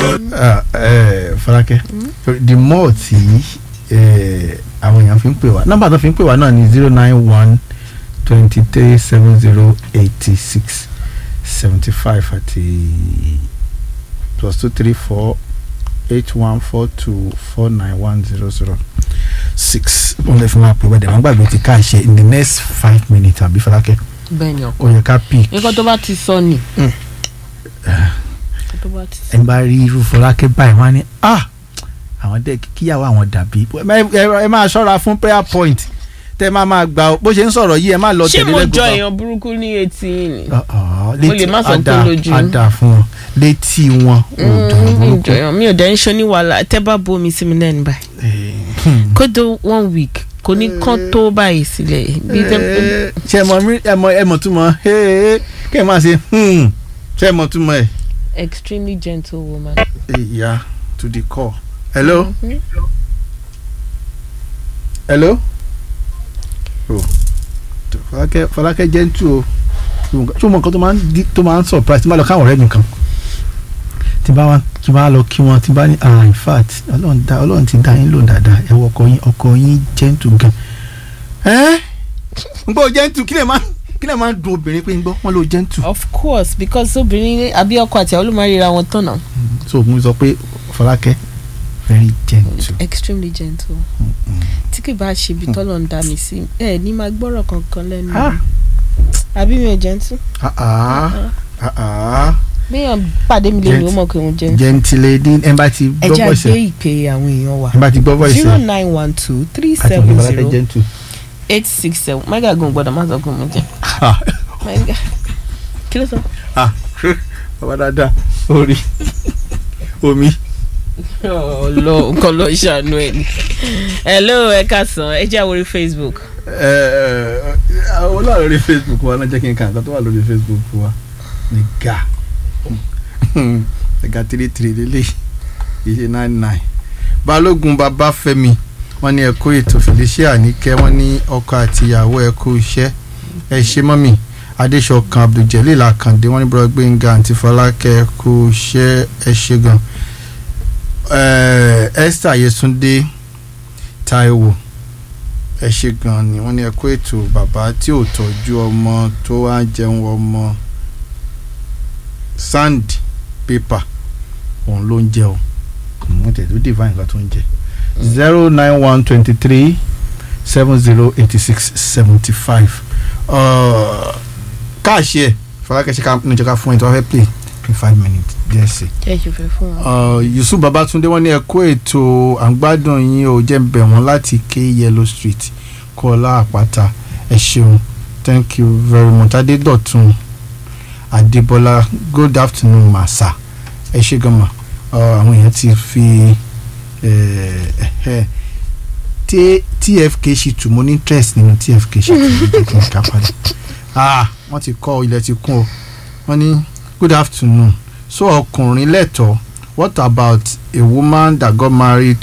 Ah, eh, Fọlákẹ́ the more tí eh, àwọn èèyàn fi ń pè wá nọ́mbà tó fi ń pè wá náà ni zero nine one twenty three seven zero eighty six seventy five àti plus two three four eight one four two four nine one zero zero six wọ́n lè fi máa pè wẹ́dẹ̀ wọ́n gbàgbé ti ká ṣe in the next five minutes àbí Fọlákẹ́ bẹ́ẹ̀ ni ọkọ ó yẹ ká pick nǹkan tó bá ti sọ ni. nǹkan tó bá ti sọ. ẹ bá rí irú Fọlákẹ́ báyìí wọ́n á ní ah àwọn dẹ́ kíyàwó àwọn dàbí ẹ ẹ- ẹ máa ṣọ́ra fún prayer point tẹ́ ẹ máa máa gbà ó bó ṣe ń sọ̀rọ̀ yìí ẹ má lọ ṣé tẹ̀lé mo lẹ́gùn jọ kan. èèyàn burúkú ní etí yìí ni. Ọ̀ọ́, Mo lè má sọ pé ada- lójú. ada fún wọn létí wọn ò dùn Mm, mi ò burúkú. jọ èèyàn mi ò dẹ́ ń ṣe ní wàhálà tẹ́ bá bomi sí mi lẹ́nu báyìí. Eh, hmm. kódó one week kò ní kán tó báyìí sílẹ̀ bí tẹ́ Eh, ṣé ẹ mọ rí- ẹ mọ ẹ mọ túmọ̀ eh, kí ẹ máa ṣe hmm, ṣé ẹ mọ túmọ̀ ẹ. extremely gentle woman. ìyá to the core. hello Mhm. hello. Oh. Fọlákẹ́ Fọlákẹ́ gentle o ṣé o mọ nǹkan tó máa ń di- tó máa ń surprise tí n bá lọ káwọn ọ̀rẹ́ mi kan tí n bá wá tí n bá lọ kí wọn tí n bá ní ah in fact ọlọ́run dá ọlọ́run ti dá yín lò dáadáa ẹ wọ ọkọ yín ọkọ yín gentle gan. ẹ́ n gbọ́ gentle kí lè máa kí lè máa dùn obìnrin pé n gbọ́ wọ́n lo gentle. of course because obìnrin àbí ọkọ àti àwọn olùmọ̀ ríra wọn tán náà. so mo sọ pé Fọlákẹ́ very gentle. extremely gentle. tí kì bá ṣe ibi tọ́lọ̀ ń dá mi sí ẹ ní máa gbọ́rọ̀ kankan lẹ́nu Ah. mi. àbí mi ò gentle. ah ah ah ah béèyàn pàdé mi lè ní ó mọ̀ pé mo gentle. gentle lady ẹ bá ti ẹ gbọ́ jẹ́ voice àgbé ẹ ìpè àwọn èèyàn wa ẹ bá ti gbọ́ voice zero ẹ nine one two three àti seven Fọlákẹ́ zero gentle. eight six seven mega gun gbọ́dọ̀ má sọ pé mo jẹ ah mega kí ló sọ. ah bàbá dáadáa orí omi. ọlọ nǹkan lọ ṣàánú ẹ ni. hello ẹ káàsán ẹ jẹ́ àwòrí facebook. ẹ ẹ àwọn olóòrò lórí facebook wa náà jẹ́ kí n kà nǹkan tó wà lórí facebook wa ní ga ẹ̀ka three three lélẹ̀ ìṣe nine nine balógun babafẹ́mi wọ́n ní ẹ̀kọ́ ètò felicia níkẹ́ wọ́n ní ọkọ àti ìyàwó ẹ̀kọ́ iṣẹ́ ẹ ṣe mọ́mì adéṣọkan abdulgelil akande wọ́n ní bọ́lá gbẹ̀ngà àti fọlákẹ́ ẹ̀kọ́ iṣẹ́ ẹ ṣe gan Eh, esther yesunde taiwo ẹ ṣe gan ni wọ́n ní ẹ kó ètò bàbá tí ò tọ́jú ọmọ tó wá jẹun ọmọ sand paper òun ló ń jẹ o wọ́n tẹ̀ tó divine kan tó ń jẹ zero nine one twenty three seven zero eighty six seventy five káàṣì ẹ̀ fọlákẹ́sì ká ní ìjọba fún ẹ̀ tó wá fẹ́ play in five minutes díẹ̀ sí i jẹ́ ìṣòfẹ́ fún wa. uh, yusuf babatunde wọ́n ní ẹ kó ètò àgbádùn yín ò jẹ́ ń bẹ̀ wọ́n láti ké yellow street kọ́lá àpáta ẹ ṣeun thank you very much adédọ̀tun adébọlá good afternoon màsà ẹ ṣe gan ma uh, àwọn èèyàn ti fi eh, eh, T- tfk ṣìtù mo ní interest nínú tfk ṣìtù jẹ́ kí n ká padà ah wọ́n ti kọ́ ilẹ̀ ti kún o wọ́n ní good afternoon so ọkùnrin lẹ́tọ̀ọ́ what about a woman that got married